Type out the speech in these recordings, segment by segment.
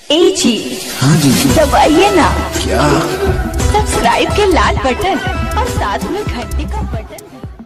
ए जी हाँ जी दबाइए ना क्या सब्सक्राइब के लाल बटन और साथ में घंटी का बटन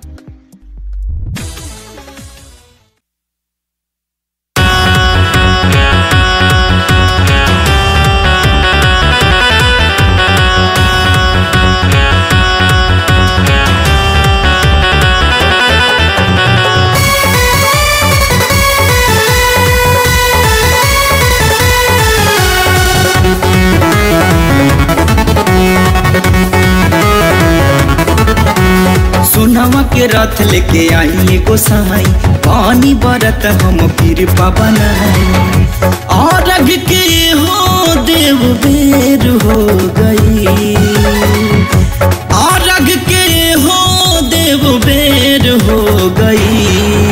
सोनावा के रथ लेके आई एगो सहाई पानी बरत हम फिर बनाई और रग के हो देव बेर हो गई और रग के हो देव बेर हो गई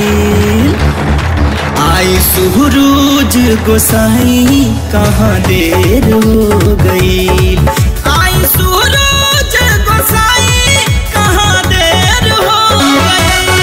आई सुहरोज गोसाई कहाँ देर हो गई आई सुहरोज गोसाई कहाँ देर हो गई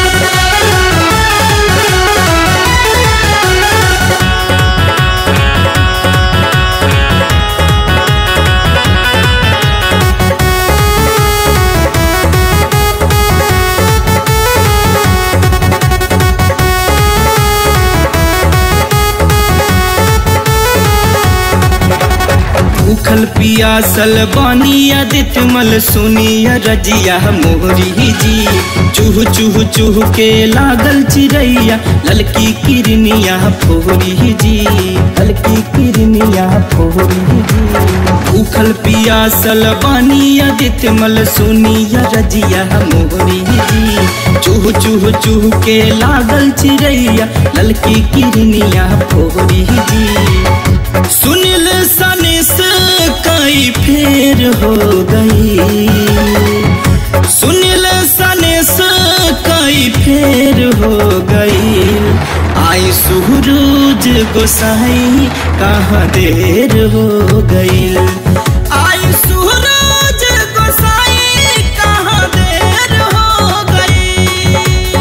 उखल पियासल बानिया दितमल सुनिया रजिया मोहरी जी चूह चूह चूह के लागल चिड़ैया ललकी किरनिया फोरी जी ललकी किरनिया फोरी जी उखल पियासल बानिया दितमल सुनिया रजिया मोहरी जी चूह चूह चूह के लागल चिड़ैया ललकी किरनिया फोरी जी सुनिल सनिस कई फेर हो गई सुनिल सनिस कई फेर हो गई आई सुहरोज गोसाई कहाँ देर हो गई आई सुहरोज गोसाई कहाँ देर हो गई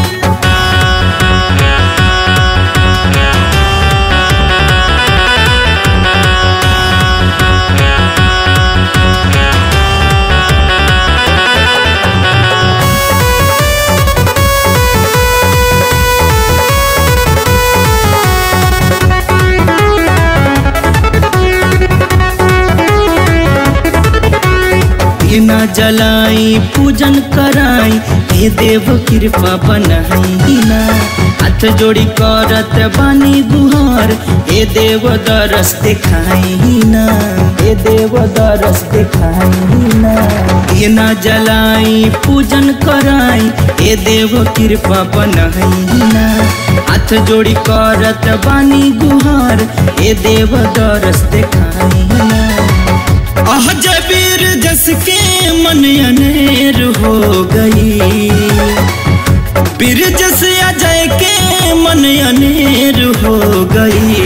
न जलाई पूजन कराई हे देव कृपा बनाई ना हाथ जोड़ी करत बानी गुहार हे देव दरस दिखाई ना हे देव दरस दिखाई ना हे न जलाई पूजन कराई हे देव कृपा बनाई ना हाथ जोड़ी करत बानी गुहार हे देव दरस दिखाई ना आह जबीर जस के मन अनेर हो गई बीर जस अजय के मन अनेर हो गई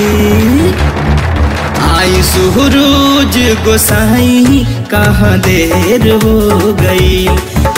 आई सुहरोज गोसाई कहाँ देर हो गई